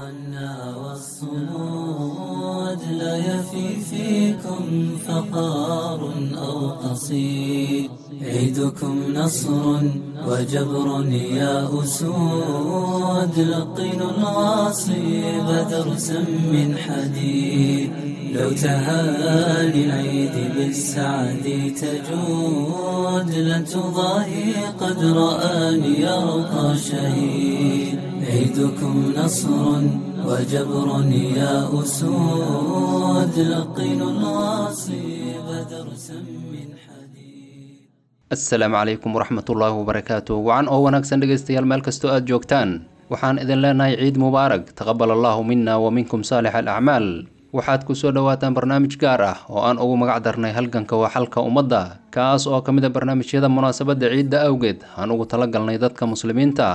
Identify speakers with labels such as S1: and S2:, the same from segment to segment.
S1: تغنى والصمود لا يفي فيكم فقار أو قصيد عيدكم نصر وجبر يا أسود لقنوا الغاصب درسا من حديد لو تهاني العيد بالسعد تجود لن تضاهي قد رآني يرقى شهيد عيدكم نصر وجبر يا أسود لقنوا الغاصب درسا من حديد
S2: asalaamu calaykum waraxmatullaahi wabarakaatu wacan oo wanaagsan dhegaystayaal meel kastoo aad joogtaan waxaan idin leenahay ciid mubaarag taqabal allaahu mina wa minkum saalix alacmaal waxaad ku soo dhowaataan barnaamij gaar ah oo aan ugu magac darnay halganka waa xalka ummadda kaas oo ka mid a barnaamijyada munaasabadda ciidda awgeed aan ugu talagalnay dadka muslimiinta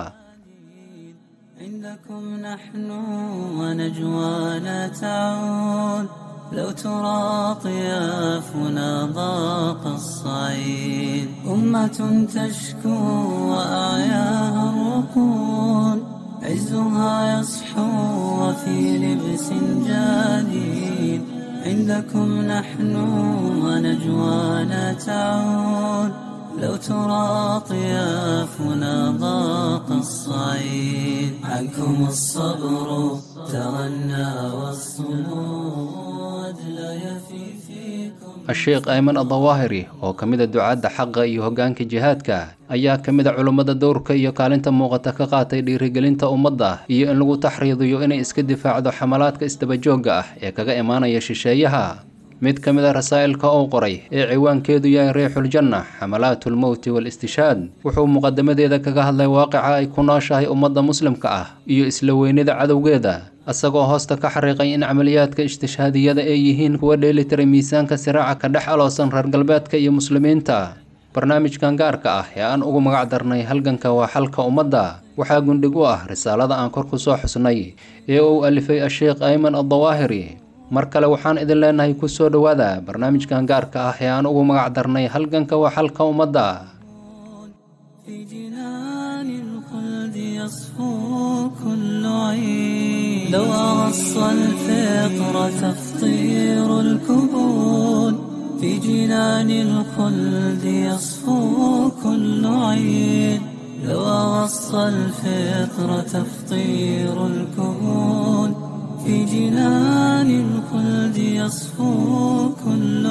S1: عندكم نحن ونجوانا تعود لو ترى طيافنا ضاق الصعيد أمة تشكو وأعياها الركون عزها يصحو وفي لبس جديد عندكم نحن ونجوانا تعود لو ترى طيافنا ضاق الصعيد عنكم الصبر تغنى والصمود لا يفي فيكم
S2: a-sheekh ayman adawaahiri oo ka mid a ducaadda xaqa iyo hoggaanka jihaadka ayaa ka mid a culummada dowrka iyo kaalinta muuqata ka qaatay dhiirigelinta ummadda iyo in lagu taxriidiyo inay iska difaacdo xamalaadka isdabajoogga ah ee kaga imaanaya shisheeyaha mid ka mid a rasaa'ilka uu qoray ee ciwaankeedu yahay riixuljanna xamalaatulmowti wal-istishaad wuxuu muqadamadeeda kaga hadlay waaqica ay ku nooshahay ummadda muslimka ah iyo isla weynida cadowgeeda isagoo hoosta ka xariiqay in camaliyaadka istishhaadiyada ay yihiin kuwa dheelitiray miisaanka siraaca ka dhex aloosan reer galbeedka iyo muslimiinta barnaamijkan gaarka ah ee aan ugu magac darnay halganka waa xalka ummadda waxaa gundhig u ah risaalada aan kor ku soo xusnay ee uu alifay a-sheekh ayman addawaahiri mar kale waxaan idin leenahay ku soo dhowaada barnaamijkan gaarka ah ee aan ugu magac darnay halganka waa xalka ummadda
S1: في جنان الخلد يصفو كل عين لو أغص الفطر تفطير الكبون في جنان الخلد يصفو كل عين لو أغص الفطر تفطير الكبون في جنان الخلد يصفو كل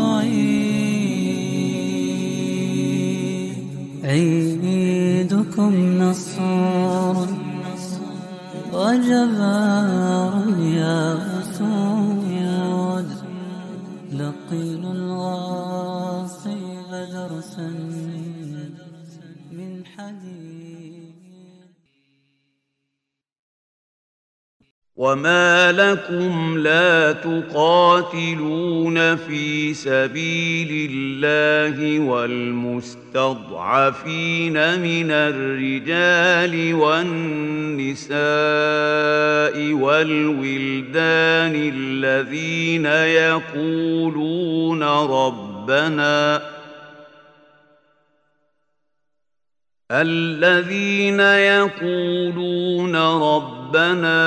S1: عين عيدكم نصر وجبار يا أسود لقين الغاصب درسا من حديد
S3: وما لكم لا تقاتلون في سبيل الله والمستضعفين من الرجال والنساء والولدان الذين يقولون ربنا الذين يقولون ربنا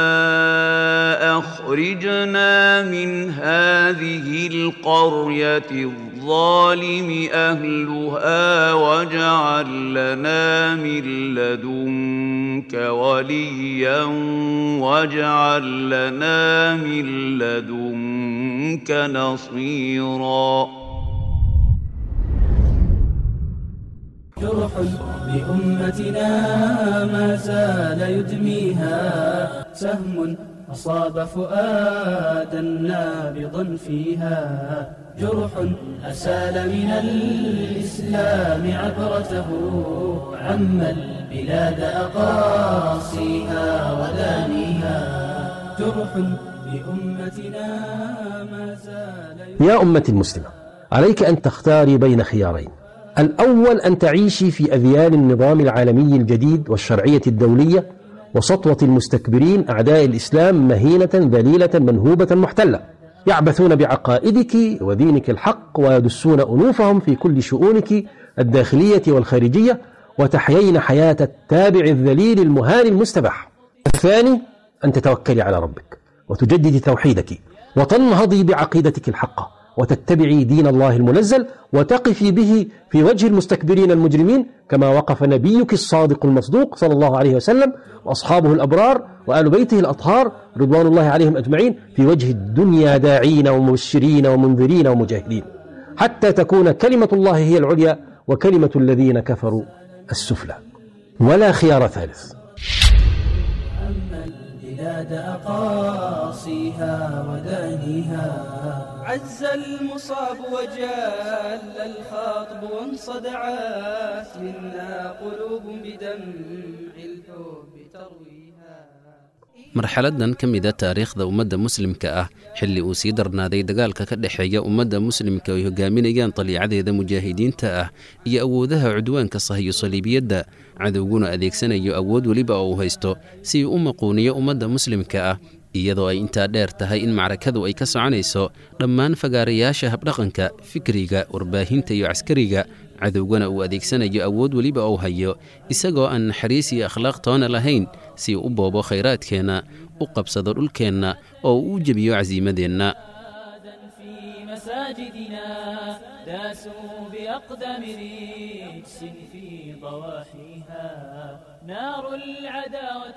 S3: اخرجنا من هذه القريه الظالم اهلها واجعل لنا من لدنك وليا واجعل لنا من لدنك نصيرا
S1: جرح لأمتنا ما زال يدميها سهم أصاب فؤادا نابضا فيها جرح أسال من الإسلام عبرته عم البلاد أقاصيها ودانيها جرح لأمتنا ما زال
S4: يا أمة المسلمة عليك أن تختاري بين خيارين الأول أن تعيشي في أذيال النظام العالمي الجديد والشرعية الدولية وسطوة المستكبرين أعداء الإسلام مهينة ذليلة منهوبة محتلة يعبثون بعقائدك ودينك الحق ويدسون أنوفهم في كل شؤونك الداخلية والخارجية وتحيين حياة التابع الذليل المهان المستبح الثاني أن تتوكلي على ربك وتجددي توحيدك وتنهضي بعقيدتك الحقة وتتبعي دين الله المنزل وتقفي به في وجه المستكبرين المجرمين كما وقف نبيك الصادق المصدوق صلى الله عليه وسلم وأصحابه الأبرار وآل بيته الأطهار رضوان الله عليهم أجمعين في وجه الدنيا داعين ومبشرين ومنذرين ومجاهدين حتى تكون كلمة الله هي العليا وكلمة الذين كفروا السفلى ولا خيار ثالث
S1: أما البلاد أقاصيها ودانيها عز المصاب وجل الخاطب وانصدعت منا قلوب بدمع الحب ترويها
S2: marxaladan ka mida taariikhda ummadda muslimka ah xilli uu sii darnaaday dagaalka ka dhexeeya ummadda muslimka ay hogaaminayaan daliicadeeda mujaahidiinta ah iyo awoodaha cudwaanka sahiyo saliibiyadda cadowguna adeegsanayo awood weliba oo uu haysto si uu u maquuniyo ummadda muslimka ah iyadoo ay intaa dheer tahay in macrakadu ay ka soconayso dhammaan fagaarayaasha habdhaqanka fikriga warbaahinta iyo caskariga cadowgana uu adeegsanayo awood weliba ou hayo isagoo aan naxariis iyo akhlaaq toona lahayn si uu u boobo khayraadkeenna u qabsado dhulkeenna oo uu u jebiyo casiimadeenna
S1: في مساجدنا داسوا بأقدم رجس في ضواحيها نار العداوة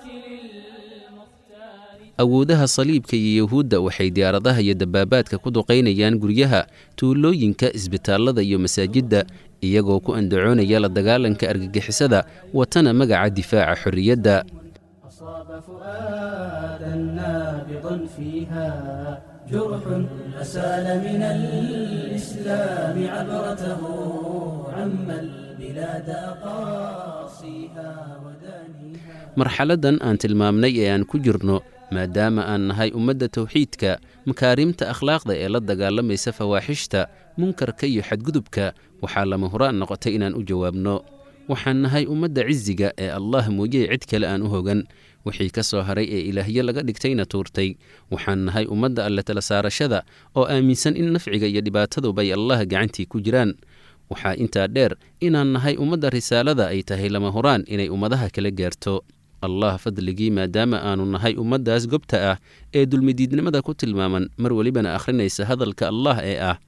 S1: للمختار
S2: awoodaha saliibka iyo yuhuudda waxay diyaaradaha iyo dabaabaadka ku duqaynayaan guryaha tuulooyinka isbitaallada iyo masaajidda iyagoo ku andacoonaya la dagaalanka argagixisada watana magaca difaaca xorriyadda
S1: أصاب فؤادا نابضا فيها جرح أسال من الإسلام عبرته عم البلاد أقاصيها ودانيها
S2: marxaladdan aan tilmaamnay ee aan ku jirno maadaama aan nahay ummadda tawxiidka makaarimta akhlaaqda ee la dagaalamaysa fawaaxishta munkarka iyo xadgudubka waxaa lama huraan noqotay inaan u jawaabno waxaan nahay ummadda cisiga ee allah mooyey cid kale aan u hogan wixii ka soo haray ee ilaahyo laga dhigtayna tuurtay waxaan nahay ummadda alle tala saarashada oo aaminsan in nafciga iyo dhibaataduba ay allah gacantii ku jiraan waxaa intaa dheer inaan nahay ummadda risaalada ay tahay lama huraan inay ummadaha kala gaarto allah fadligii maadaama aanu nahay ummaddaas gobta ah ee dulmidiidnimada ku tilmaaman mar welibana akhrinaysa hadalka allah ee ah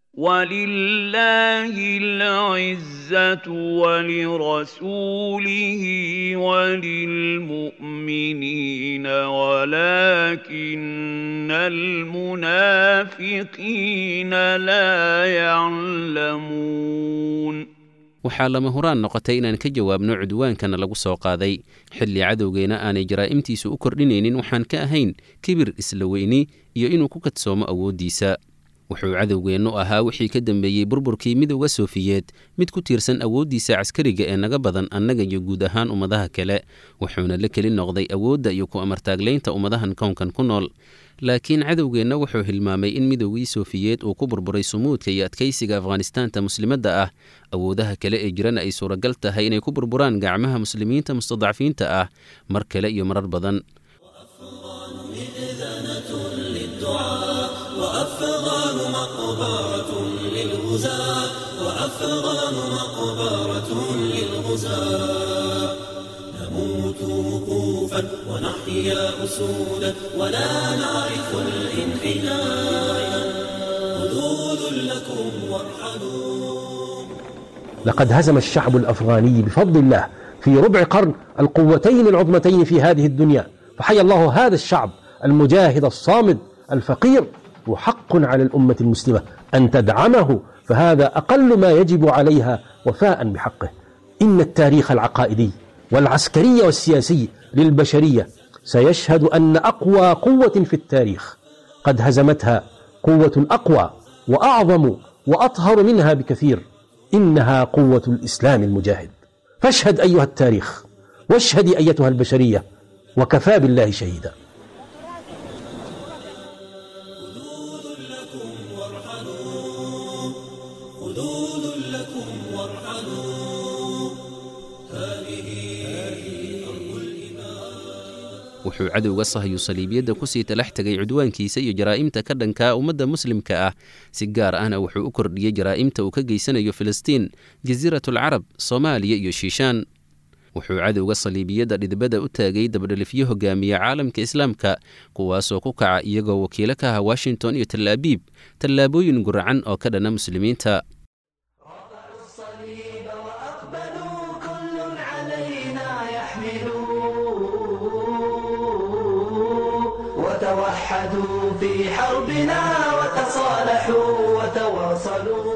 S3: ولله العزة ولرسوله وللمؤمنين ولكن المنافقين لا يعلمون
S2: waxaa lama huraan noqotay inaan ka jawaabno cudwaankana lagu soo qaaday xilli cadowgeenna aanay jaraa'imtiisu u kordhinaynin waxaan ka ahayn kibir isla weyni iyo inuu ku kadsoomo awooddiisa wuxuu cadowgeennu ahaa wixii ka dambeeyey burburkii midowga soofiyeed mid ku tiirsan awooddiisa caskariga ee naga badan annaga iyo guud ahaan ummadaha kale wuxuuna la keli noqday awoodda iyo ku amartaaglaynta ummadahan kownkan ku nool laakiin cadowgeenna wuxuu hilmaamay in midowgii soofiyeed uu ku burburay sumuudka iyo adkaysiga afghanistaanta muslimadda ah awoodaha kale ee jirana ay suuragal tahay inay ku burburaan gacmaha muslimiinta mustadcafiinta ah mar kale iyo marar badan
S5: وأفغان مقبرة للغزاة وأفغان مقبرة للغزاة نموت وقوفا ونحيا أسودا ولا نعرف الانحناء خذوا ذلكم وارحلوا
S4: لقد هزم الشعب الافغاني بفضل الله في ربع قرن القوتين العظمتين في هذه الدنيا فحيا الله هذا الشعب المجاهد الصامد الفقير وحق على الامه المسلمه ان تدعمه فهذا اقل ما يجب عليها وفاء بحقه ان التاريخ العقائدي والعسكري والسياسي للبشريه سيشهد ان اقوى قوه في التاريخ قد هزمتها قوه اقوى واعظم واطهر منها بكثير انها قوه الاسلام المجاهد فاشهد ايها التاريخ واشهدي ايتها البشريه وكفى بالله شهيدا
S5: خذوا ذلكم وارحلوا هذه أرض الإيمان
S2: wuxuu cadowga sahayu saliibiyadda kusii talax tegay cudwaankiisa iyo jaraa'imta ka dhankaa ummadda muslimka ah si gaar ahna wuxuu u kordhiyey jaraa'imta uu ka geysanayo filistiin jasiiratul carab soomaaliya iyo shiishaan
S6: wuxuu cadowga saliibiyadda dhidibada u taagay dabadhelifyo hogaamiya caalamka islaamka kuwaasoo ku kaca iyagoo wakiilo ka ah washington iyo tal abiib tallaabooyin guracan oo ka dhana muslimiinta
S1: وتوحدوا في حربنا وتصالحوا وتواصلوا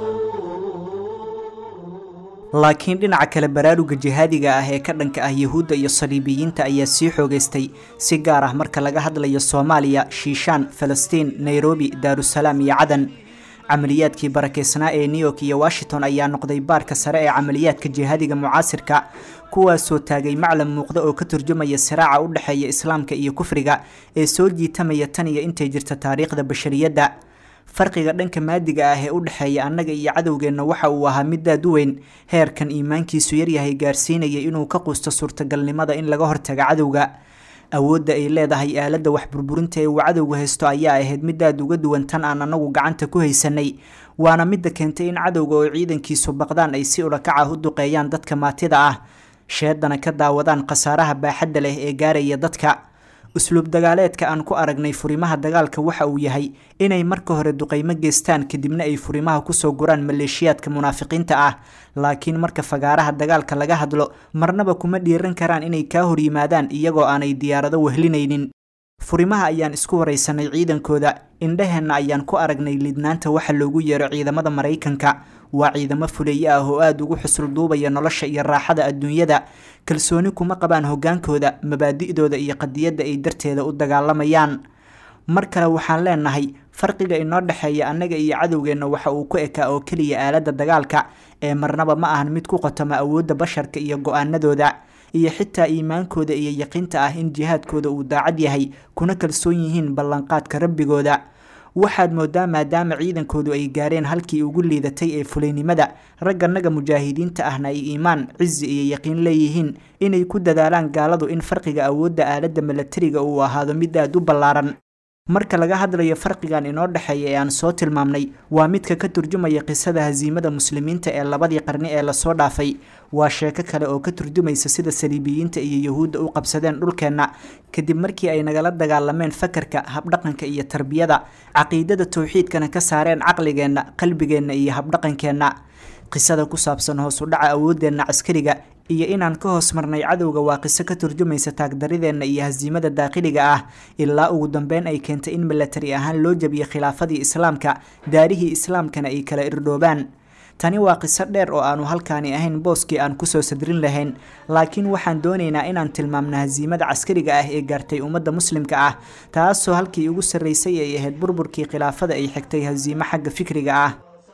S7: laakiin dhinaca kale baraaruga jihaadiga ah ee ka dhanka ah yuhuudda iyo saliibiyiinta ayaa sii xoogaystay si gaar ah marka laga hadlayo soomaaliya shiishaan falastiin nairobi daarusalaam iyo cadan camaliyaadkii barakeysnaa ee new york iyo washington ayaa noqday baarka sare ee camaliyaadka jihaadiga mucaasirka kuwaasoo taagay maclam muuqda oo ka turjumaya siraaca u dhexeeya islaamka iyo kufriga ee soo jiitamaya tan iyo intay jirta taariikhda bashariyadda farqiga dhanka maadiga ah ee u dhexeeya annaga iyo cadowgeenna waxa uu ahaa mid aad u weyn heerkan iimaankiisu yaryahay gaarsiinaya inuu ka quusto suurtagalnimada in laga hortaga cadowga awoodda ay leedahay aaladda wax burburinta ee uu cadowga haysto ayaa ahayd mid aad uga duwan tan aan anagu gacanta ku haysanay waana midda keentay in cadowga oo ciidankiisu baqdaan ay si ulakac ah u duqeeyaan dadka maatida ah sheedana ka daawadaan khasaaraha baaxadda leh ee gaaraya dadka usluub dagaaleedka aan ku aragnay furimaha dagaalka waxa uu yahay inay marka hore duqaymo geystaan kadibna ay furimaha kusoo guraan maleeshiyaadka munaafiqiinta ah laakiin marka fagaaraha dagaalka laga hadlo marnaba kuma dhiiran karaan inay kaa hor yimaadaan iyagoo aanay diyaarado wehlinaynin furimaha ayaan isku waraysanay ciidankooda indhaheenna ayaan ku aragnay lidnaanta waxa loogu yeero ciidamada maraykanka waa ciidamo fuleeye ah oo aada ugu xusul duubaya nolosha iyo raaxada adduunyada kalsooni kuma qabaan hogaankooda mabaadi'dooda iyo qadiyadda ay darteeda u dagaalamayaan mar kale waxaan leenahay farqiga inoo dhexeeya annaga iyo cadowgeenna waxa uu ku ekaa oo keliya aaladda dagaalka ee marnaba ma ahan mid ku qotoma awoodda basharka iyo go-aanadooda iyo xitaa iimaankooda iyo yaqiinta ah in jihaadkooda uu daacad yahay kuna kalsoon yihiin ballanqaadka rabbigooda waxaad moodaa maadaama ciidankoodu ay gaareen halkii ugu liidatay ee fulaynimada ragganaga mujaahidiinta ahna ay iimaan cizi iyo yaqiin leeyihiin inay ku dadaalaan gaaladu in farqiga awoodda aaladda milatariga uu ahaado mid aada u ballaaran marka laga hadlayo farqigan inoo dhexeeya ee aan soo tilmaamnay waa midka ka turjumaya qisada hasiimada muslimiinta ee labadii qarni ee lasoo dhaafay waa sheeko kale oo ka turjumaysa sida saliibiyiinta iyo yahuudda u qabsadeen dhulkeenna kadib markii ay nagala dagaalameen fakarka habdhaqanka iyo tarbiyada caqiidada towxiidkana ka saareen caqligeenna qalbigeenna iyo habdhaqankeenna qisada ku saabsan hoos u dhaca awooddeenna caskariga iyo inaan ka hoos marnay cadowga waa qiso ka turjumaysa taagdarideenna iyo hasiimada daaqiliga ah ilaa ugu dambeyn ay keentay in milatari ahaan loo jabiyo khilaafadii islaamka daarihii islaamkana ay kala irdhoobaan tani waa qiso dheer oo aanu halkaani ahayn booskii aan kusoo sadrin lahayn laakiin waxaan doonaynaa inaan tilmaamno hasiimada caskariga ah ee gaartay ummadda muslimka ah taasoo halkii ugu sarraysay ay ahayd burburkii khilaafada ay xigtay hasiimo xagga fikriga ah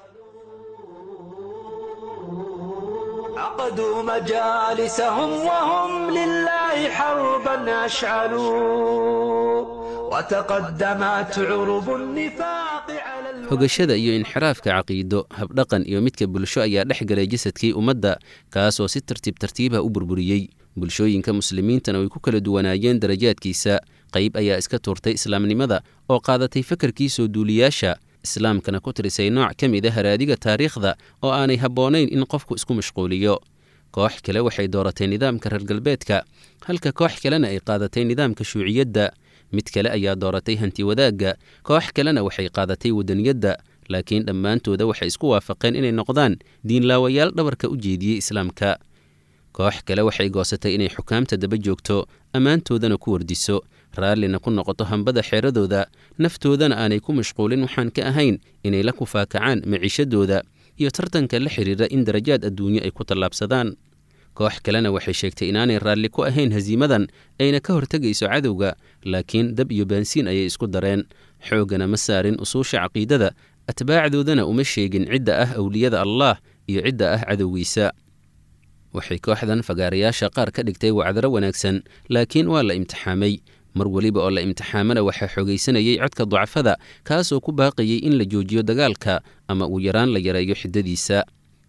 S1: عقدوا مجالسهم وهم لله حربا أشعلوا وتقدمت عرب النفاق على الم...
S6: hogashada iyo inxiraafka caqiido habdhaqan iyo midka bulsho ayaa dhex galay jasadkii ummadda kaasoo si tartiib tartiibah u burburiyey bulshooyinka muslimiintana way ku kala duwanaayeen darajaadkiisa qayb ayaa iska tuurtay islaamnimada oo qaadatay fakarkii soo duuliyaasha islaamkana ku tirisay nooc ka mid a haraadiga taariikhda oo aanay habboonayn in qofku isku mashquuliyo koox kale waxay dooratay nidaamka reer galbeedka halka koox kalena ay qaadatay nidaamka shuuciyadda mid kale ayaa dooratay hanti wadaagga koox kalena waxay qaadatay wadaniyadda laakiin dhammaantooda waxay isku waafaqeen inay noqdaan diinlaawayaal dhabarka u jeediyey islaamka koox kale waxay goosatay inay xukaamta daba joogto ammaantoodana ku wardiso raallina ku noqoto hambada xeeradooda naftoodana aanay ku mashquulin waxaan ka ahayn inay la kufaakacaan maciishadooda iyo tartanka la xidhiira in darajaad adduunyo ay ku tallaabsadaan koox kalena waxay sheegtay inaanay raalli ku ahayn hasiimadan ayna ka hortegayso cadowga laakiin dab iyo baansiin ayay isku dareen xooggana ma saarin usuusha caqiidada atbaacdoodana uma sheegin cidda ah awliyada allaah iyo cidda ah cadowgiisa waxay kooxdan fagaarayaasha qaar ka dhigtay wacdaro wanaagsan laakiin waa la imtixaamay mar weliba oo la imtixaamana waxaa xoogaysanayay codka ducafada kaasoo ku baaqayay in la joojiyo dagaalka ama uu yaraan la yareeyo xiddadiisa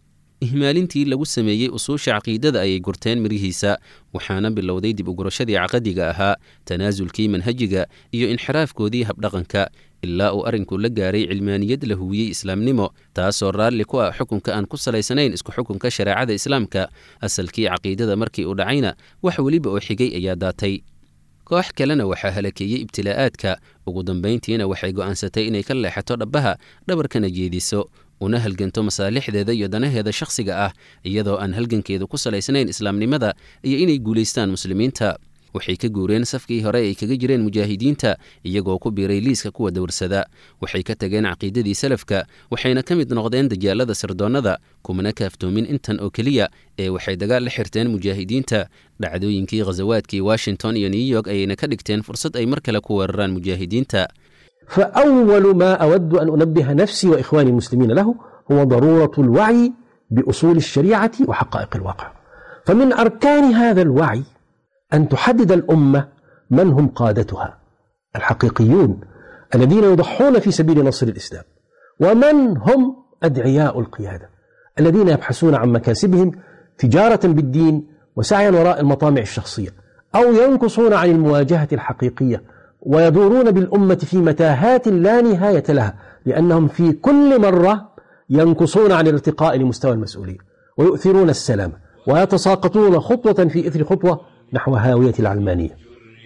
S6: ihmaalintii lagu sameeyey usuusha caqiidada ayay gurteen mirihiisa waxaana bilowday dib ugurashadii caqadiga ahaa tanaasulkii manhajiga iyo inxiraafkoodii habdhaqanka ilaa uu arrinku la gaaray cilmaaniyad la huwiyey islaamnimo taasoo raalli ku ah xukunka aan ku salaysanayn isku xukunka shareecada islaamka asalkii caqiidada markii uu dhacayna wax weliba oo xigay ayaa daatay koox kalena waxaa halakeeyey ibtilaa'aadka ugu dambayntiina waxay go'aansatay inay ka leexato dhabbaha dhabarkana jeediso una halganto masaalixdeeda iyo danaheeda shakhsiga ah iyadoo aan halgankeedu ku salaysnayn islaamnimada iyo inay guulaystaan muslimiinta waxay ka guureen safkii hore ay kaga jireen mujaahidiinta iyagoo ku biiray liiska kuwa dowrsada waxay ka tageen caqiidadii salafka waxayna ka mid noqdeen dajaalada sirdoonnada kumana kaaftoomin intan oo keliya ee waxay dagaal la xirteen mujaahidiinta dhacdooyinkii khasawaadkii washington iyo new york ayayna ka dhigteen fursad ay mar kale ku weeraraan mujaahidiinta
S4: فأول ما أود أن أنبه نفسي وإخواني المسلمين له هو ضرورة الوعي بأصول الشريعة وحقائق الواقع فمن أركان هذا الوعي أن تحدد الأمة من هم قادتها الحقيقيون الذين يضحون في سبيل نصر الإسلام ومن هم أدعياء القيادة الذين يبحثون عن مكاسبهم تجارة بالدين وسعيا وراء المطامع الشخصية أو ينكصون عن المواجهة الحقيقية ويدورون بالأمة في متاهات لا نهاية لها لأنهم في كل مرة ينكصون عن الارتقاء لمستوى المسؤولية ويؤثرون السلام ويتساقطون خطوة في إثر خطوة نحو هاوية العلمانية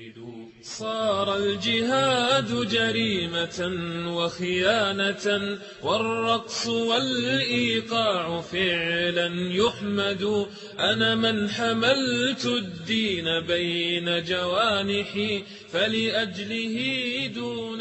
S5: صار الجهاد جريمة وخيانة والرقص والإيقاع فعلا يحمد أنا من حملت الدين بين جوانحي فلأجله دون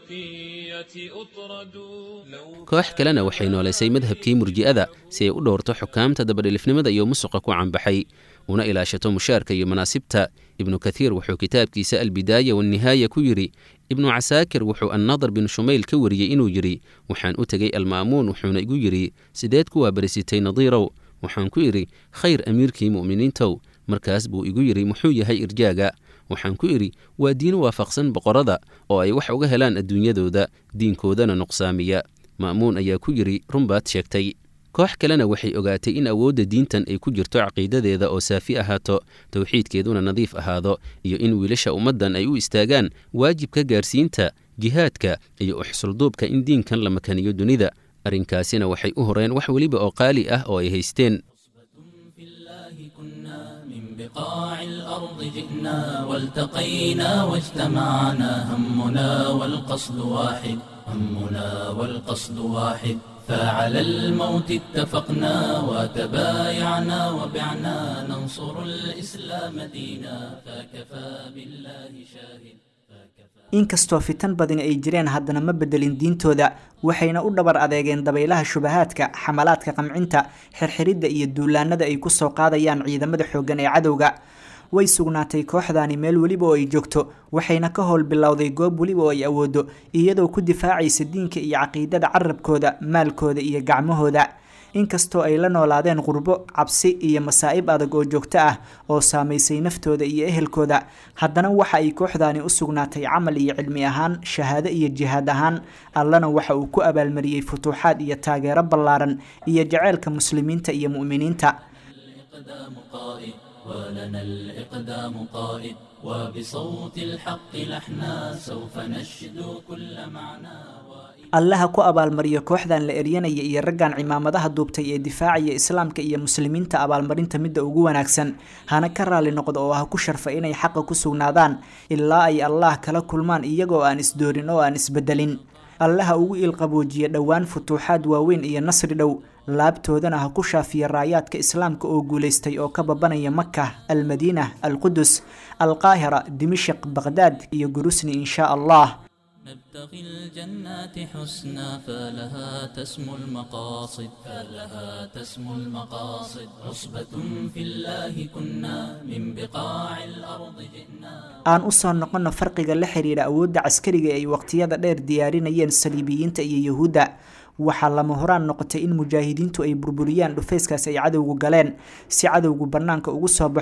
S5: البقية أطرد لو
S6: koox kalena waxay noolaysay madhabkii murji'ada si ay u dhowrto xukaamta dabadhilifnimada iyo musuqa ku canbaxay una ilaashato mushaarka iyo manaasibta ibnu kathiir wuxuu kitaabkiisa albidaaya wannihaaya ku yidhi ibnu casaakir wuxuu annadar bin shumayl ka wariyey inuu yidhi waxaan u tegey alma'muun wuxuuna igu yidhi sideed ku waabarisitay nadiirow waxaan ku idhi khayr amiirkii mu'miniintow markaas buu igu yidhi muxuu yahay irjaaga waxaan ku idhi waa diin waafaqsan boqorada oo ay wax uga helaan adduunyadooda diinkoodana nuqsaamiya ma'muun ayaa ku yidhi runbaad sheegtay koox kalena waxay ogaatay in awoodda diintan ay ku jirto caqiidadeeda oo saafi ahaato towxiidkeeduna nadiif ahaado iyo in wiilasha ummaddan ay u istaagaan waajibka gaarsiinta jihaadka iyo uxsulduubka in diinkan la makaniyo dunida arrinkaasina waxay u horeen wax weliba oo qaali ah oo ay haysteen
S8: في الله كنا من بقاع الأرض جئنا والتقينا واجتمعنا همنا والقصد واحد همنا والقصد واحد فعلى الموت اتفقنا وتبايعنا وبعنا ننصر الإسلام دينا فكفى بالله شاهد
S7: inkastoo fitan badan ay jireen haddana ma bedelin diintooda waxayna u dhabar adeegeen dabaylaha shubahaadka xamalaadka qamcinta xirxiridda iyo duulaanada ay kusoo qaadayaan ciidamada xooggan ee cadowga way sugnaatay kooxdaani meel weliba oo ay joogto waxayna ka howl bilowday goob weliba oo ay awoodo iyadoo ku difaacaysa diinka iyo caqiidada carabkooda maalkooda iyo gacmahooda inkastoo ay la noolaadeen qurbo cabsi iyo masaa'ib adag oo joogto ah oo saamaysay naftooda iyo ehelkooda haddana waxa ay kooxdaani u sugnaatay camal iyo cilmi ahaan shahaado iyo jihaad ahaan allana waxa uu ku abaalmariyey futuuxaad iyo taageero ballaaran iyo jaceylka muslimiinta iyo mu'miniinta
S8: الإقدام قائد ولنا الإقدام قائد وبصوت الحق لحنا سوف نشدو كل معنى
S7: allaha ku abaalmariyo kooxdan la eryanaya iyo raggan cimaamadaha duubtay ee difaacaya islaamka iyo muslimiinta abaalmarinta midda ugu wanaagsan hana ka raali noqdo oo ha ku sharfa inay xaqa ku sugnaadaan ilaa ay allah kala kulmaan iyagoo aan isdoorin oo aan isbedelin allaha ugu iilqaboojiya dhowaan futuuxaad waaweyn iyo nasri dhow laabtoodana ha ku shaafiya raayaadka islaamka oo guulaystay oo ka babanaya maka almadiina alqudus alqaahira dimashik baqhdaad iyo gurusni in shaa allah
S8: نبتغي الجنات حسنا فلها تسمو المقاصد فلها تسمو المقاصد عصبة في الله كنا من بقاع الأرض جئنا
S7: aan u soo noqonno farqiga la xiriira awoodda caskariga ay waqtiyada dheer diyaarinayeen saliibiyiinta iyo yuhuudda waxaa lama horaan noqotay in mujaahidiintu ay burburiyaan dhufayskaas ay cadowgu galeen si cadowgu bannaanka ugu soo baxo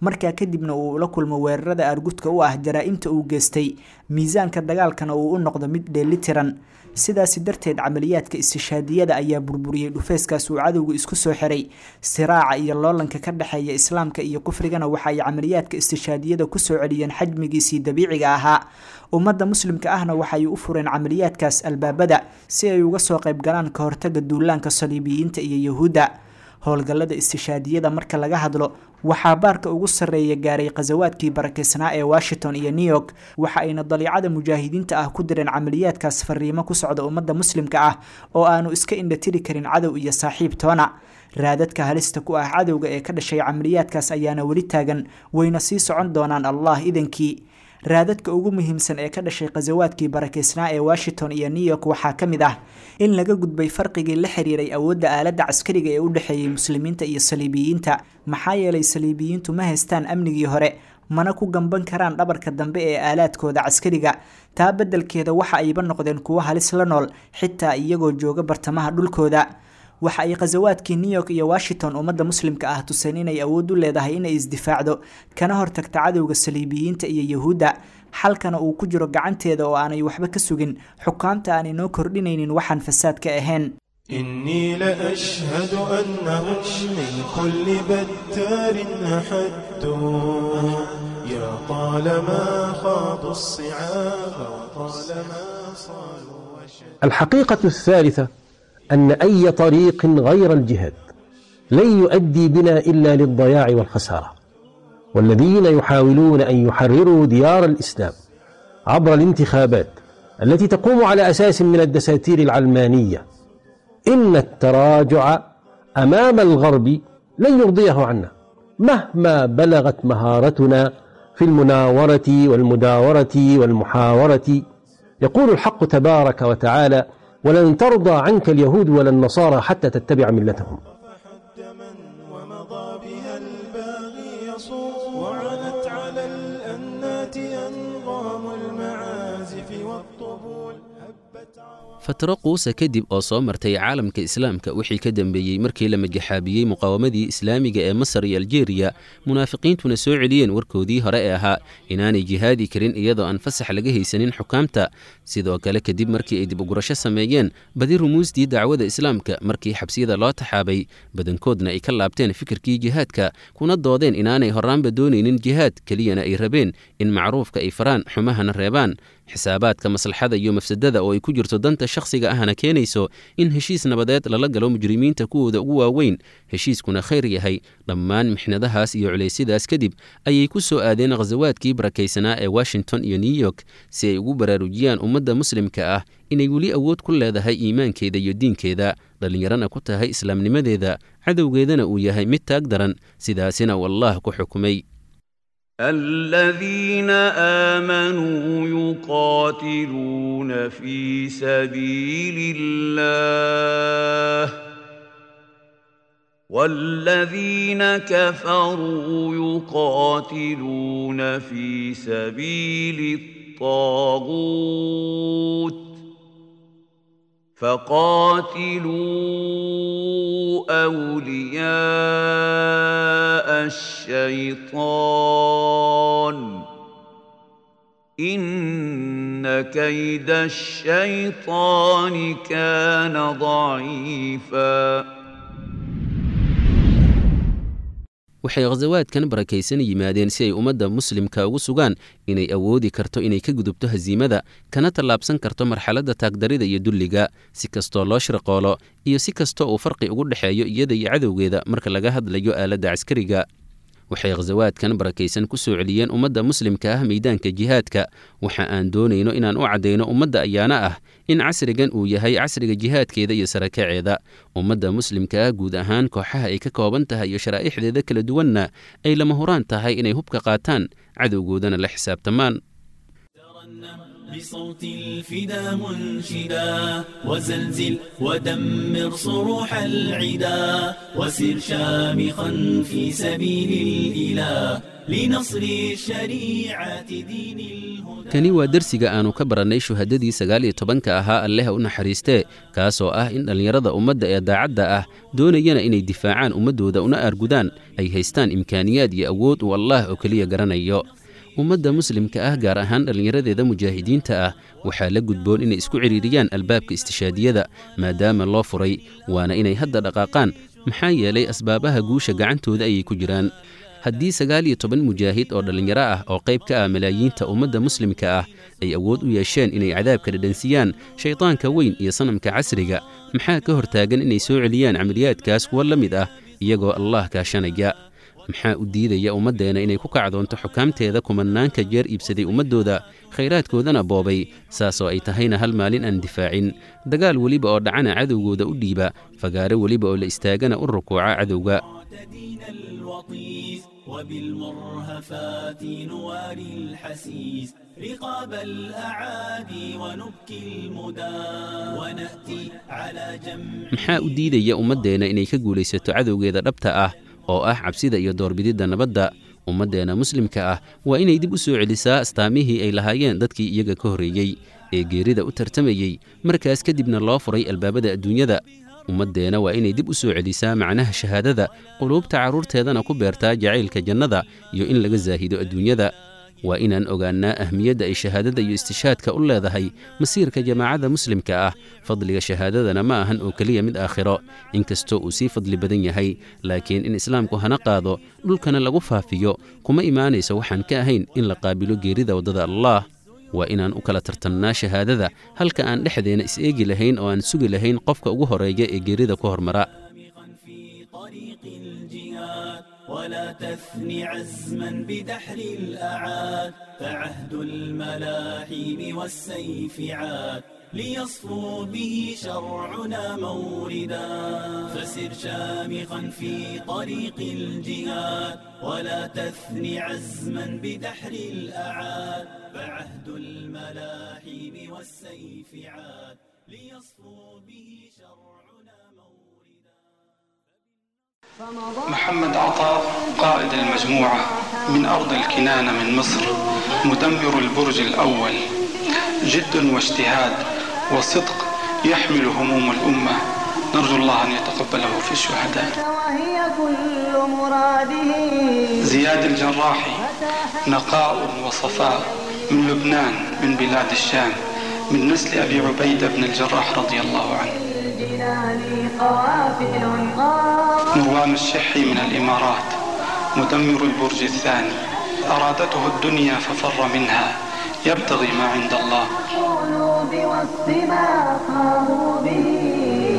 S7: markaa kadibna uu la kulmo weerarada argudka u ah jaraa-imta uu geystay miisaanka dagaalkana uu u noqdo mid dheelitiran sidaasi darteed camaliyaadka istishaadiyada ayaa burburiyey dhufeyskaas uu cadowga isku soo xiray siraaca iyo loolanka ka dhexeeya islaamka iyo kufrigana waxa ay camaliyaadka istishaadiyada kusoo celiyeen xajmigiisii dabiiciga ahaa ummadda muslimka ahna waxay u fureen camaliyaadkaas albaabada si ay uga soo qayb galaan ka hortaga duulaanka saliibiyiinta iyo yahuudda howlgallada istishaadiyada marka laga hadlo waxaa baarka ugu sarreeya gaaray khasawaadkii barakeysnaa ee washington iyo new york waxa ayna daliicada mujaahidiinta ah ku direen camaliyaadkaas fariimo ku socda ummadda muslimka ah oo aanu iska indhatiri karin cadow iyo saaxiib toona raadadka halista ku ah cadowga ee ka dhashay camaliyaadkaas ayaana weli taagan wayna sii socon doonaan allah idankii raadadka ugu muhiimsan ee ka dhashay khasawaadkii barakeysnaa ee washington iyo new york waxaa ka mid ah in laga gudbay farqigii la xiriiray awoodda aaladda caskariga ee u dhexeeyey muslimiinta iyo saliibiyiinta maxaa yeelay saliibiyiintu ma haystaan amnigii hore mana ku gamban karaan dhabarka dambe ee aalaadkooda caskariga taa beddelkeeda waxa ayba noqdeen kuwo halis la nool xitaa iyagoo jooga bartamaha dhulkooda waxa ay khasawaadkii new york iyo washington ummadda muslimka ah tuseen inay awood u leedahay inay isdifaacdo kana hortagta cadowga saliibiyiinta iyo yahuudda xalkana uu ku jiro gacanteeda oo aanay waxba ka sugin xukaamta aanay noo kordhinaynin waxaan fasaad ka ahayn
S9: إني لأشهد أنهم من كل بتار أحدوا يا طالما خاضوا الصعاب وطالما صالوا وشدوا
S4: الحقيقة الثالثة أن أي طريق غير الجهاد لن يؤدي بنا إلا للضياع والخسارة والذين يحاولون أن يحرروا ديار الإسلام عبر الانتخابات التي تقوم على أساس من الدساتير العلمانية إن التراجع أمام الغرب لن يرضيه عنا مهما بلغت مهارتنا في المناورة والمداورة والمحاورة يقول الحق تبارك وتعالى ولن ترضى عنك اليهود ولا النصارى حتى تتبع ملتهم
S9: فحد من ومضى بها الباغي يصوم وعنت على الأنات أنغام المعازف والطبول هبت
S6: fatro quusa kadib oo soo martay caalamka islaamka wixii ka dambeeyey markii la majaxaabiyey muqaawamadii islaamiga ee masar iyo aljeeriya munaafiqiintuna soo celiyeen warkoodii hore ee ahaa inaanay jihaadi karin iyadoo aan fasax laga haysanin xukaamta sidoo kale kadib markii ay dib ugurasho sameeyeen badi rumuustii dacwada islaamka markii xabsiyada loo taxaabay badankoodna ay ka laabteen fikirkii jihaadka kuna doodeen inaanay horaanba doonaynin jihaad keliyana ay rabeen in macruufka ay faraan xumahana reebaan xisaabaadka maslaxada iyo mafsadada oo ay ku jirto danta shakhsiga ahna keenayso in heshiis nabadeed lala galo mujrimiinta kuwooda ugu waaweyn heshiiskuna khayr yahay dhammaan mixnadahaas iyo culaysyadaas kadib ayay ku soo aadeen khasawaadkii barakaysanaa ee washington iyo new york si ay ugu baraarujiyaan ummadda muslimka ah inay weli awood ku leedahay iimaankeeda iyo diinkeeda dhallinyarana ku tahay islaamnimadeeda cadowgeedana uu yahay mid taag daran sidaasina uu allah ku xukumay
S3: الذين آمنوا يقاتلون في سبيل الله والذين كفروا يقاتلون في سبيل الطاغوت فقاتلوا أولياء الشيطان إن كيد الشيطان كان ضعيفاً
S6: waxay khasawaadkan barakaysan yimaadeen si ay ummadda muslimka ugu sugaan inay awoodi karto inay ka gudubto hasiimada kana tallaabsan karto marxaladda taagdarida iyo dulliga si kastoo loo shirqoolo iyo si kastoo uu farqi ugu dhexeeyo iyada iyo cadowgeeda marka laga hadlayo aaladda caskariga waxay khasawaadkan barakaysan ku soo celiyeen ummadda muslimka ah meydaanka jihaadka waxa aan doonayno inaan u caddayno ummadda ayaana ah in casrigan uu yahay casriga jihaadkeeda iyo sarakaceeda ummadda muslimka ah guud ahaan kooxaha ay ka kooban tahay iyo sharaa'ixdeeda kala duwanna ay lama huraan tahay inay hubka qaataan cadowgoodana la xisaabtamaan
S8: بصوت الفدا منشدا وزلزل ودمر صروح العدا وسر شامخا في سبيل الإله لنصر شريعة دين الهدى
S6: kani waa dersiga aannu ka barannay shuhadadii sagaal iyo tobanka ahaa alleha u naxariistee kaasoo ah in dhallinyarada ummadda ee daacadda ah doonayana inay difaacaan ummaddooda una aargudaan ay haystaan imkaaniyaad iyo awood uu allaah oo keliya garanayo ummadda muslimka ah gaar ahaan dhallinyaradeeda mujaahidiinta ah waxaa la gudboon inay isku cidhiiriyaan albaabka istishaadiyada maadaama loo furay waana inay hadda dhaqaaqaan maxaa yeelay asbaabaha guusha gacantooda ayay ku jiraan haddii sagaal iyo toban mujaahid oo dhallinyaro ah oo qayb ka ah malaayiinta ummadda muslimka ah ay awood u yeesheen inay cadaabka dhadhansiyaan shaydaanka weyn iyo sanamka casriga maxaa ka hortaagan inay soo celiyaan camaliyaadkaas kuwa la mid ah iyagoo allah kaashanaya maxaa u diidaya ummaddeena inay ku kacdoonto xukaamteeda kumanaanka jeer iibsaday ummaddooda khayraadkoodana boobay saasoo ay tahayna hal maalin aan difaacin dagaal weliba oo dhacana cadowgooda u dhiiba fagaaro weliba oo la istaagana u rukuuca cadowga
S8: معتدين الوطيس وبالمرهفات نواري الحسيس رقاب الأعادي ونبكي المدى ونأتي على جمع
S6: maxaa u diidaya ummaddeenna inay ka guulaysato cadowgeeda dhabta ah oo ah cabsida iyo doorbididda nabadda ummaddeenna muslimka ah waa inay dib u soo celisaa astaamihii ay lahaayeen dadkii iyaga ka horreeyey ee geerida u tartamayey markaas kadibna loo furay albaabada adduunyada ummaddeena waa inay dib u soo celisaa macnaha shahaadada quluubta carruurteedana ku beertaa jacaylka jannada iyo in laga saahido adduunyada waa inaan ogaannaa ahmiyadda ay shahaadada iyo istishaadka u leedahay masiirka jamaacadda muslimka ah fadliga shahaadadana ma ahan oo keliya mid aakhiro inkastoo uu sii fadli badan yahay laakiin in islaamku hana qaado dhulkana lagu faafiyo kuma imaanayso waxaan ka ahayn in la qaabilo geerida waddada allaah waa inaan u kala tartannaa shahaadada halka aan dhexdeena is-eegi lahayn oo aan sugi lahayn qofka ugu horeeya ee geerida ku hormara
S8: في طريق الجهاد ولا تثن عزما بدحر الأعاد فعهد الملاحم والسيف عاد ليصفو به شرعنا موردا فسر شامخا في طريق الجهاد ولا تثن عزما بدحر الأعاد فعهد الملاحم والسيف عاد ليصفو به شرعنا موردا
S10: محمد عطاء قائد المجموعة من أرض الكنانة من مصر مدمر البرج الأول جد واجتهاد وصدق يحمل هموم الأمة نرجو الله أن يتقبله في الشهداء
S11: وهي كل مراده
S10: زياد الجراحي نقاء وصفاء من لبنان من بلاد الشام من نسل أبي عبيدة بن الجراح رضي الله عنه
S11: الجنان قوافل قام
S10: مروان الشحي من الإمارات مدمر البرج الثاني أرادته الدنيا ففر منها يبتغي ما عند الله
S11: القلوب وسط ما قاموا به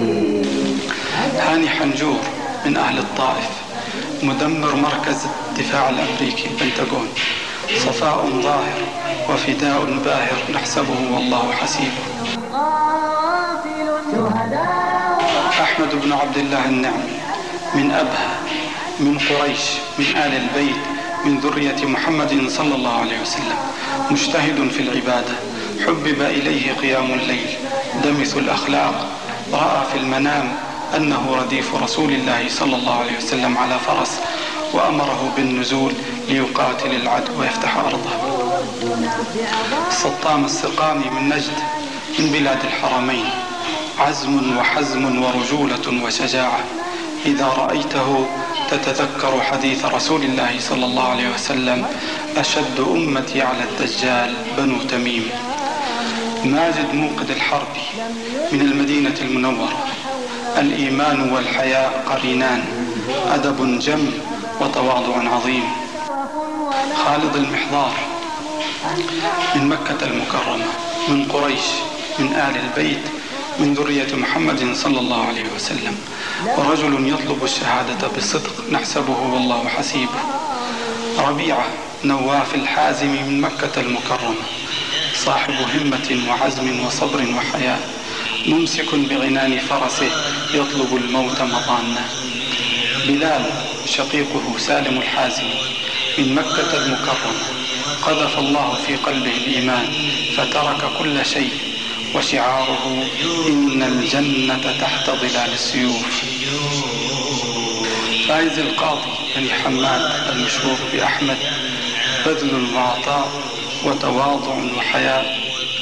S10: هاني حنجور من أهل الطائف مدمر مركز الدفاع الأمريكي البنتاغون صفاء ظاهر وفداء باهر نحسبه والله حسيبه
S11: قافل شهداء
S10: أحمد بن عبد الله النعم من أبها من قريش من آل البيت من ذرية محمد صلى الله عليه وسلم مجتهد في العبادة حبب إليه قيام الليل دمث الأخلاق رأى في المنام أنه رديف رسول الله صلى الله عليه وسلم على فرس وأمره بالنزول ليقاتل العدو ويفتح أرضه السطام السقامي من نجد من بلاد الحرمين عزم وحزم ورجولة وشجاعة إذا رأيته تتذكر حديث رسول الله صلى الله عليه وسلم أشد أمتي على الدجال بنو تميم ماجد موقد الحرب من المدينة المنورة الإيمان والحياء قرينان أدب جم وتواضع عظيم خالد المحضار من مكة المكرمة من قريش من آل البيت من ذرية محمد صلى الله عليه وسلم ورجل يطلب الشهادة بصدق نحسبه والله حسيبه ربيعة نواف الحازم من مكة المكرمة صاحب همة وعزم وصبر وحياة ممسك بغنان فرسه يطلب الموت مضانه بلال شقيقه سالم الحازم من مكة المكرمة قذف الله في قلبه الإيمان فترك كل شيء وشعاره إن الجنة تحت ظلال السيوف فايز القاضي بن حماد المشهور بأحمد بذل وعطاء وتواضع وحياء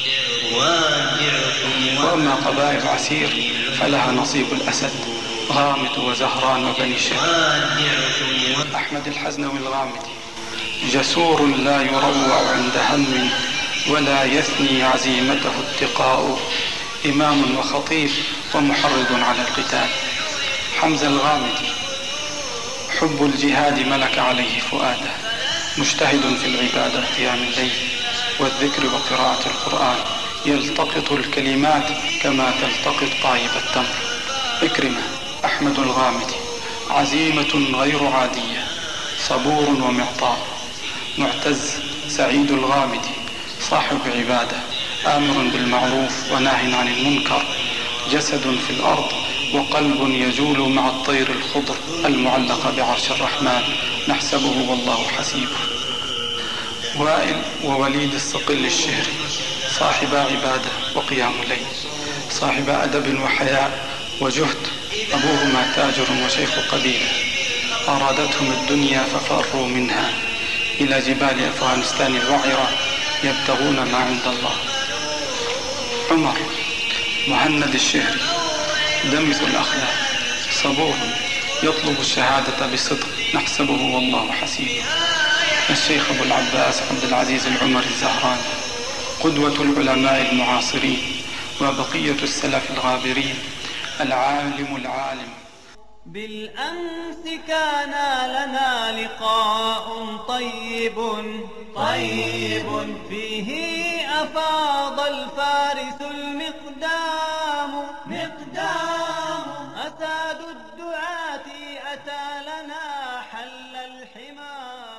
S10: وأما قبائل عسير فلها نصيب الأسد غامد وزهران وبني شهر أحمد الحزنوي الغامدي جسور لا يروع عند هم ولا يثني عزيمته اتقاء إمام وخطيب ومحرض على القتال حمزة الغامدي حب الجهاد ملك عليه فؤاده مجتهد في العبادة قيام الليل والذكر وقراءة القرآن يلتقط الكلمات كما تلتقط طايب التمر إكرمة أحمد الغامدي عزيمة غير عادية صبور ومعطاء معتز سعيد الغامدي صاحب عبادة آمر بالمعروف وناه عن المنكر جسد في الأرض وقلب يجول مع الطير الخضر المعلقة بعرش الرحمن نحسبه والله حسيبه وائل ووليد الصقل الشهري صاحب عبادة وقيام ليل صاحب أدب وحياء وجهد أبوهما تاجر وشيخ قبيلة أرادتهم الدنيا ففروا منها إلى جبال أفغانستان الوعرة يبتغون ما عند الله عمر مهند الشهري دمث الأخلاق صبور يطلب الشهادة بصدق نحسبه والله حسيبه الشيخ أبو العباس عبد العزيز العمر الزهراني قدوة العلماء المعاصرين وبقية السلف الغابرين العالم العالم
S8: بالأمس كان لنا لقاء طيب طيب فيه أفاض الفارس المقدام مقدام أساد الدعاة أتى لنا حل الحمى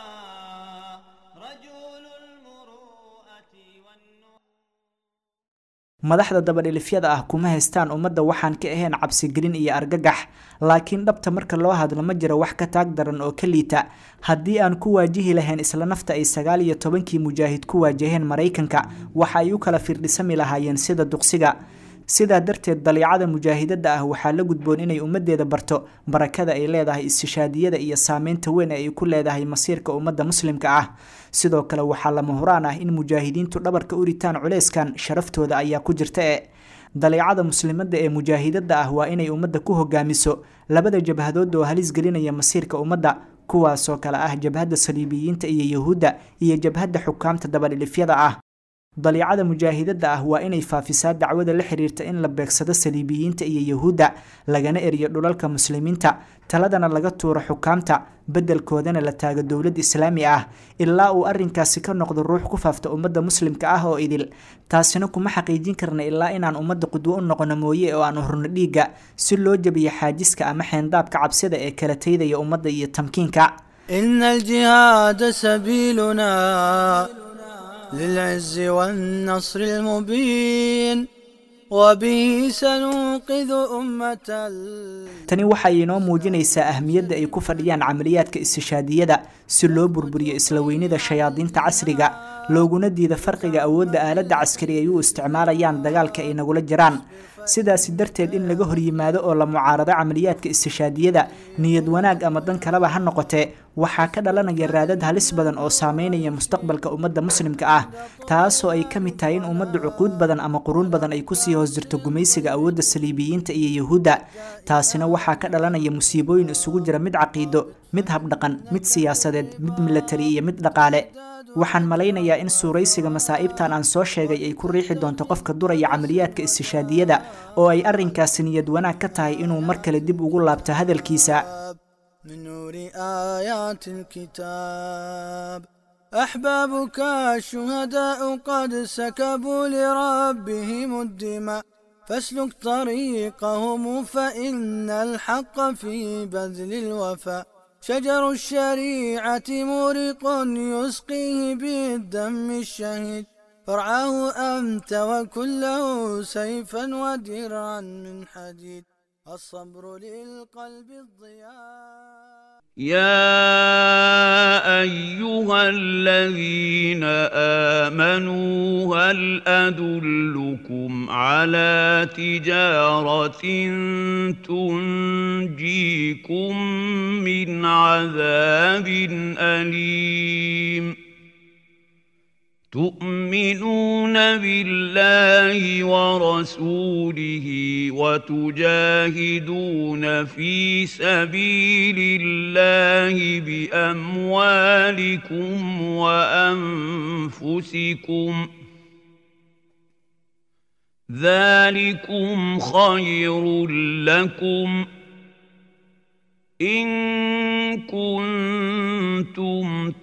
S8: رجل المروءة والنور
S7: madaxda dabadhilifyada ah kuma haystaan ummadda waxaan ka ahayn cabsigelin iyo argagax laakiin dhabta marka loo hadlo ma jiro wax ka taag daran oo ka liita haddii aan ku waajihi lahayn isla nafta ay sagaal iyo tobankii mujaahid ku waajaheen maraykanka waxa ay u kala firdhisami lahaayeen sida duqsiga sidaa darteed daliicada mujaahidada ah waxaa la gudboon inay ummadeeda barto barakada ay leedahay istishaadiyada iyo saameynta weyn ee ay ku leedahay masiirka ummadda muslimka ah sidoo kale waxaa lama huraan ah in mujaahidiintu dhabarka u ritaan culeyskan sharaftooda ayaa ku jirta e daliicada muslimada ee mujaahidada ah waa inay ummadda ku hogaamiso labada jabhadood oo halis gelinaya masiirka ummadda kuwaasoo kale ah jabhadda saliibiyiinta iyo yahuudda iyo jabhadda xukaamta dabadhilifyada ah daliicada mujaahidada ah waa inay faafisaa dacwada la xiriirta in la beegsado saliibiyiinta iyo yahuudda lagana eriyo dhulalka muslimiinta taladana laga tuuro xukaamta bedelkoodana la taago dowlad islaami ah ilaa uu arinkaasi ka noqdo ruux ku faafta ummadda muslimka ah oo idil taasina kuma xaqiijin karna ilaa inaan ummadda qudwo u noqono mooye oo aan hurno dhiigga si loo jabiyo xaajiska ama xeendaabka cabsida ee kala taydaya ummadda iyo tamkiinka
S12: إن الجهاد سبيلنا للعز والنصر المبين وبه سننقذ أمة ال...
S7: tani waxay inoo muujinaysaa ahmiyadda ay ku fadhiyaan camaliyaadka istishaadiyada si loo burburiyo isla weynida shayaadiinta casriga looguna diida farqiga awoodda aaladda caskari ay u isticmaalayaan dagaalka ay nagula jiraan sidaasi darteed in laga horyimaado oo la mucaarado camaliyaadka istishaadiyada niyad wanaag ama dan kaleba ha noqotee waxaa ka dhalanaya raadad halis badan oo saameynaya mustaqbalka ummadda muslimka ah taasoo ay ka mid tahay in ummadda cuquud badan ama quruun badan ay kusii hoos jirto gumaysiga awoodda saliibiyiinta iyo yahuudda taasina waxaa ka dhalanaya musiibooyin isugu jira mid caqiido mid habdhaqan mid siyaasadeed mid milatari iyo mid dhaqaale waxaan malaynayaa in suuraysiga masaa'ibtan aan soo sheegay ay ku riixi doonto qofka duraya camaliyaadka istishaadiyada oo ay arrinkaasi niyad wanaag ka tahay inuu mar kale dib ugu laabto hadalkiisa
S12: من نور آيات الكتاب أحبابك الشهداء قد سكبوا لربهم الدماء فاسلك طريقهم فإن الحق في بذل الوفاء شجر الشريعة مورق يسقيه بالدم الشهيد فرعاه أنت وكله سيفا ودرعا من حديد الصبر للقلب الضياء
S3: يا ايها الذين امنوا هل ادلكم على تجاره تنجيكم من عذاب اليم تؤمنون بالله ورسوله وتجاهدون في سبيل الله باموالكم وانفسكم ذلكم خير لكم ان كنتم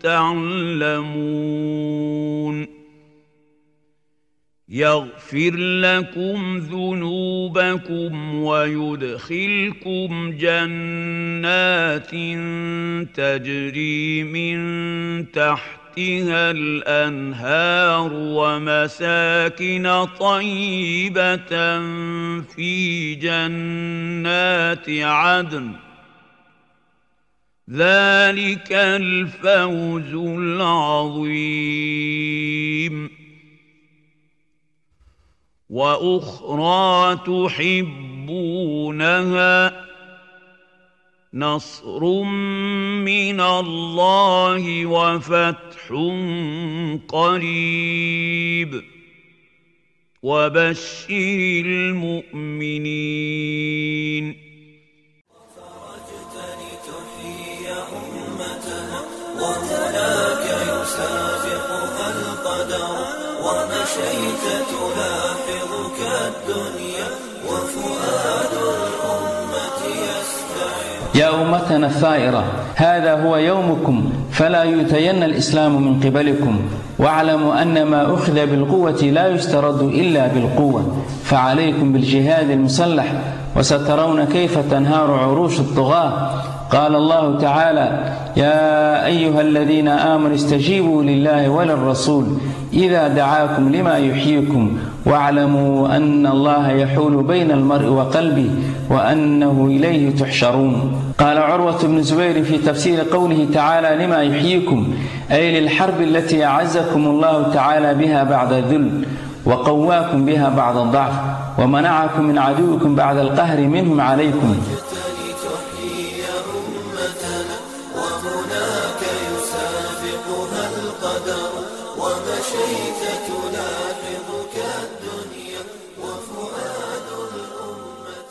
S3: تعلمون يغفر لكم ذنوبكم ويدخلكم جنات تجري من تحتها الانهار ومساكن طيبه في جنات عدن ذلك الفوز العظيم واخرى تحبونها نصر من الله وفتح قريب وبشر المؤمنين
S13: وهناك يسابقها القدر ومشيت تلاحظك الدنيا وفؤاد الأمة يستعر
S14: يا أمتنا الثائرة هذا هو يومكم فلا يؤتين الإسلام من قبلكم واعلموا أن ما أخذ بالقوة لا يسترد إلا بالقوة فعليكم بالجهاد المسلح وسترون كيف تنهار عروش الطغاة قال الله تعالى يا أيها الذين آمنوا استجيبوا لله وللرسول إذا دعاكم لما يحييكم واعلموا أن الله يحول بين المرء وقلبه وأنه إليه تحشرون قال عروة بن زبير في تفسير قوله تعالى لما يحييكم أي للحرب التي أعزكم الله تعالى بها بعد الذل وقواكم بها بعد الضعف ومنعكم من عدوكم بعد القهر منهم عليكم
S13: وهناك يسابقها القدر ومشيت تلاحظك الدنيا وفؤاد الأمة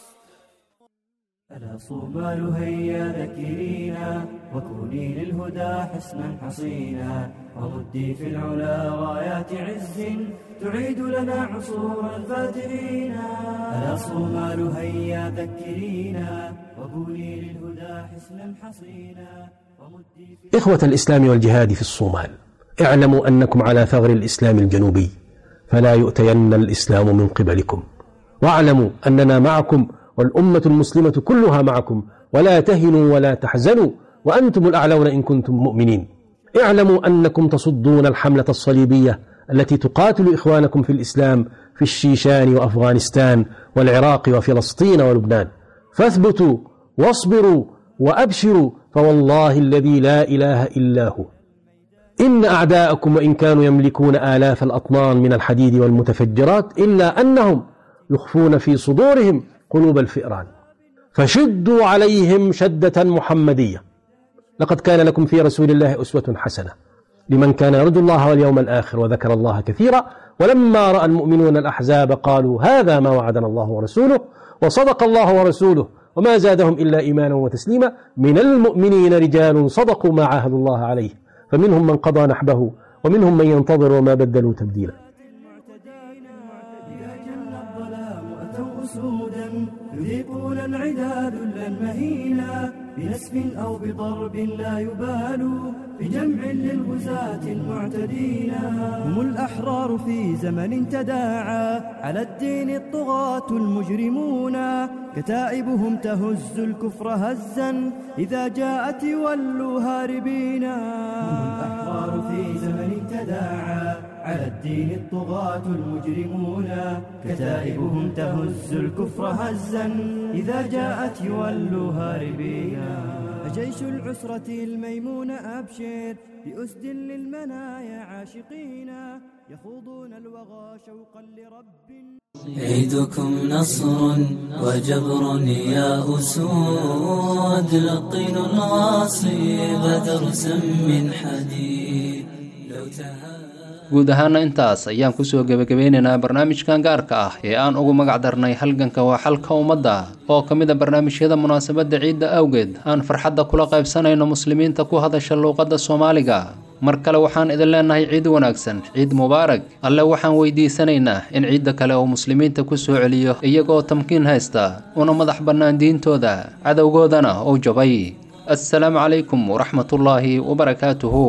S15: ألا صومال هيا ذكرينا وكوني للهدى حسنا حصينا وردي في العلا رايات عز تعيد لنا عصور الفاترين ألا صومال هيا ذكرينا وكوني للهدى حسنا حصينا ومدي في
S4: إخوة الإسلام والجهاد في الصومال اعلموا أنكم على ثغر الإسلام الجنوبي فلا يؤتين الإسلام من قبلكم واعلموا أننا معكم والأمة المسلمة كلها معكم ولا تهنوا ولا تحزنوا وأنتم الأعلون إن كنتم مؤمنين اعلموا أنكم تصدون الحملة الصليبية التي تقاتل إخوانكم في الإسلام في الشيشان وأفغانستان والعراق وفلسطين ولبنان فاثبتوا واصبروا وأبشروا فوالله الذي لا إله إلا هو إن أعداءكم وإن كانوا يملكون آلاف الأطنان من الحديد والمتفجرات إلا أنهم يخفون في صدورهم قلوب الفئران فشدوا عليهم شدة محمدية لقد كان لكم في رسول الله أسوة حسنة لمن كان يرجو الله واليوم الآخر وذكر الله كثيرا ولما رأى المؤمنون الأحزاب قالوا هذا ما وعدنا الله ورسوله وصدق الله ورسوله وما زادهم إلا إيمانا وتسليما من المؤمنين رجال صدقوا ما عاهدوا الله عليه فمنهم من قضى نحبه ومنهم من ينتظر وما بدلوا تبديلا
S15: أتوا أسودا يذيقون العدا ذلا مهينا بنسف أو بضرب لا يبالوا بجمع للغزاة المعتدين هم الأحرار في زمن تداعى على الدين الطغاة المجرمون كتائبهم تهز الكفر هزا إذا جاءت ولوا هاربين هم الأحرار في زمن تداعى على الدين الطغاة المجرمون كتائبهم تهز الكفر هزا إذا جاءت يولوا هاربين فجيش العسرة الميمون أبشر بأسد للمنايا عاشقين يخوضون الوغى شوقا لرب
S13: عيدكم نصر وجبر يا أسود لقين الغاصب درسا من حديد لو تهاب
S2: guud ahaana intaas ayaan kusoo gebagabeynaynaa barnaamijkan gaarka ah ee aan ugu magac darnay halganka waa xalka ummadda oo ka mid a barnaamijyada munaasabadda ciidda awgeed aan farxadda kula qaybsanayno muslimiinta ku hadasha luuqadda soomaaliga mar kale waxaan idin leenahay ciid wanaagsan ciid mubaarag alle waxaan weydiisanaynaa in ciidda kale uu muslimiinta ku soo celiyo iyagoo tamkiin haysta una madax bannaan diintooda cadowgoodana uu jabay assalaamu calaykum waraxmatullaahi wabarakaatuhu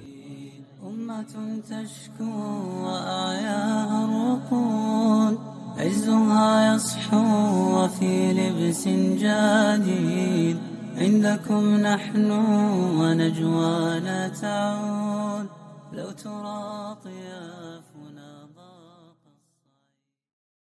S13: تشكو وآياها الرقود عزها يصحو وفي لبس جديد عندكم نحن ونجوانا تعود لو تراطيا